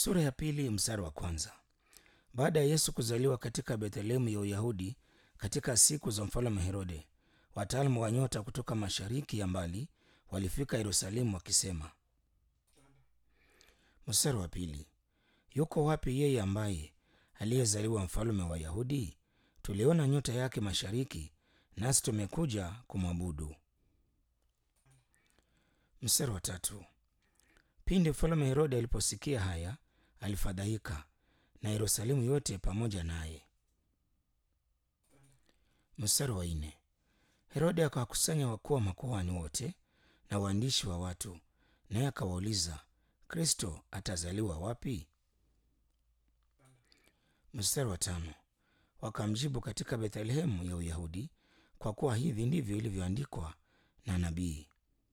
Sura ya pili mstari wa kwanza. Baada ya Yesu kuzaliwa katika Bethlehemu ya Uyahudi katika siku za mfalme Herode, wataalamu wa nyota kutoka mashariki ya mbali walifika Yerusalemu wakisema. Mstari wa pili. Yuko wapi yeye ambaye aliyezaliwa mfalme wa Wayahudi? Tuliona nyota yake mashariki, nasi tumekuja kumwabudu. Mstari wa tatu. Pindi mfalme Herode aliposikia haya, alifadhaika na Yerusalemu yote pamoja naye. Mstari wa nne. Herode akawakusanya wakuu wa makuhani wote na waandishi wa watu, naye akawauliza, Kristo atazaliwa wapi? Mstari wa tano. Wakamjibu, katika Bethlehemu ya Uyahudi, kwa kuwa hivi ndivyo ilivyoandikwa na nabii.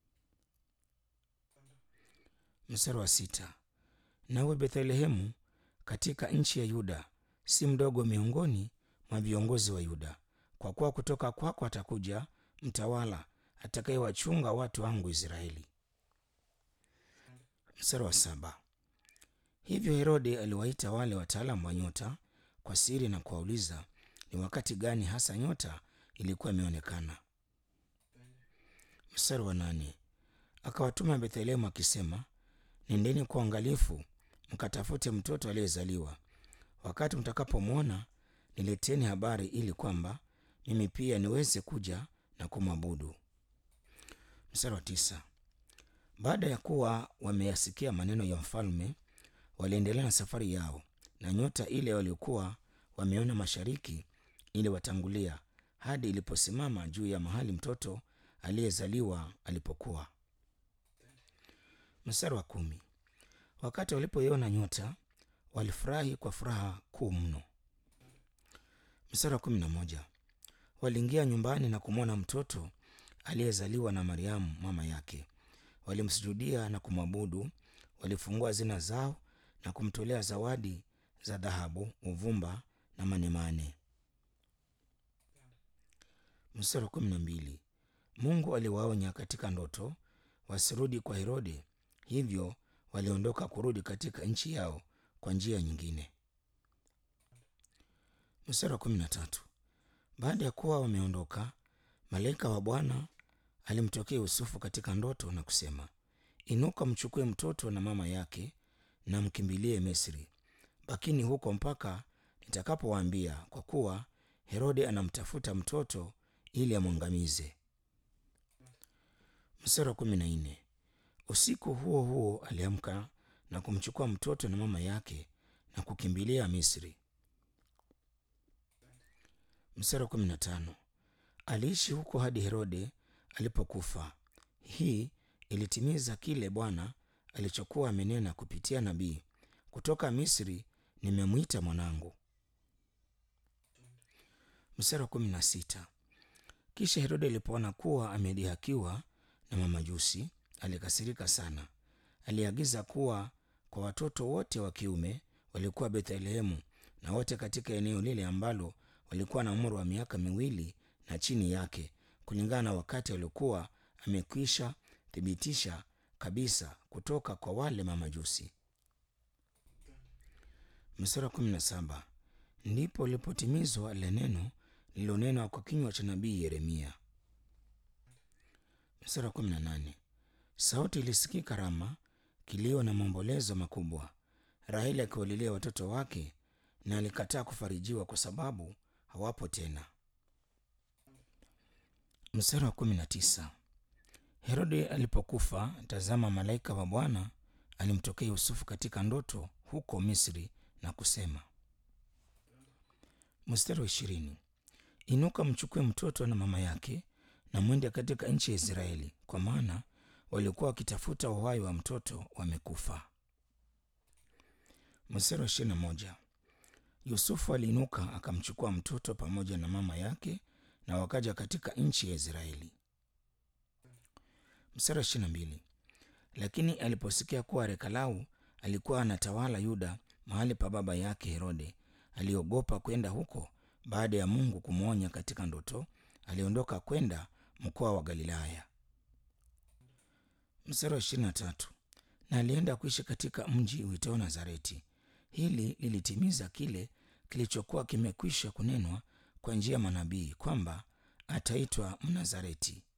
Mstari wa sita. Nawe Bethlehemu katika nchi ya Yuda si mdogo miongoni mwa viongozi wa Yuda, kwa kuwa kutoka kwako atakuja mtawala atakayewachunga watu wangu Israeli. Mstari wa saba. Hivyo Herode aliwaita wale wataalamu wa nyota kwa siri na kuwauliza ni wakati gani hasa nyota ilikuwa imeonekana. Mstari wa nane. Akawatuma Bethlehemu akisema, nendeni kwa uangalifu mkatafute mtoto aliyezaliwa. Wakati mtakapomwona nileteni habari, ili kwamba mimi pia niweze kuja na kumwabudu. Mstari wa tisa. Baada ya kuwa wameyasikia maneno ya mfalme, waliendelea na safari yao, na nyota ile waliokuwa wameona mashariki iliwatangulia hadi iliposimama juu ya mahali mtoto aliyezaliwa alipokuwa. Mstari wa kumi. Wakati walipoiona nyota walifurahi kwa furaha kuu mno. Mstari wa kumi na moja. Waliingia nyumbani na kumwona mtoto aliyezaliwa na Mariamu mama yake, walimsujudia na kumwabudu. Walifungua zina zao na kumtolea zawadi za dhahabu, uvumba na manemane. Mstari wa kumi na mbili. Mungu aliwaonya katika ndoto wasirudi kwa Herode, hivyo waliondoka kurudi katika nchi yao kwa njia nyingine. Mstari wa kumi na tatu. Baada ya kuwa wameondoka, malaika wa Bwana alimtokea Yusufu katika ndoto na kusema, inuka, mchukue mtoto na mama yake na mkimbilie Misri, bakini huko mpaka nitakapowaambia, kwa kuwa Herode anamtafuta mtoto ili amwangamize. Mstari wa kumi na nne. Usiku huo huo aliamka na kumchukua mtoto na mama yake na kukimbilia Misri. Mstari wa kumi na tano. Aliishi huko hadi Herode alipokufa. Hii ilitimiza kile Bwana alichokuwa amenena kupitia nabii, kutoka Misri nimemwita mwanangu. Mstari wa kumi na sita. Kisha Herode alipoona kuwa amedhihakiwa na mamajusi, alikasirika sana. Aliagiza kuwa kwa watoto wote wa kiume walikuwa Bethlehemu na wote katika eneo lile ambalo walikuwa na umri wa miaka miwili na chini yake, kulingana na wakati waliokuwa amekwisha thibitisha kabisa kutoka kwa wale mamajusi. Mstari wa kumi na saba. Ndipo lipotimizwa lile neno lililonenwa kwa kinywa cha nabii Yeremia. Mstari wa kumi na nane. Sauti ilisikika Rama, kilio na maombolezo makubwa, Raheli akiwalilia watoto wake, na alikataa kufarijiwa kwa sababu hawapo tena. Mstari wa kumi na tisa. Herode alipokufa, tazama, malaika wa Bwana alimtokea Yusufu katika ndoto huko Misri na kusema. Mstari wa ishirini. Inuka, mchukue mtoto na mama yake na mwende katika nchi ya Israeli, kwa maana walikuwa wakitafuta uhai wa mtoto wamekufa. Mstari wa ishirini na moja. Yusufu aliinuka akamchukua mtoto pamoja na mama yake na wakaja katika nchi ya Israeli. Mstari wa ishirini na mbili. Lakini aliposikia kuwa Rekalau alikuwa anatawala Yuda mahali pa baba yake Herode, aliogopa kwenda huko. Baada ya Mungu kumwonya katika ndoto, aliondoka kwenda mkoa wa Galilaya. Mstari wa ishirini na tatu. na alienda kuishi katika mji uitao Nazareti. Hili lilitimiza kile kilichokuwa kimekwisha kunenwa kwa njia ya manabii kwamba ataitwa Mnazareti.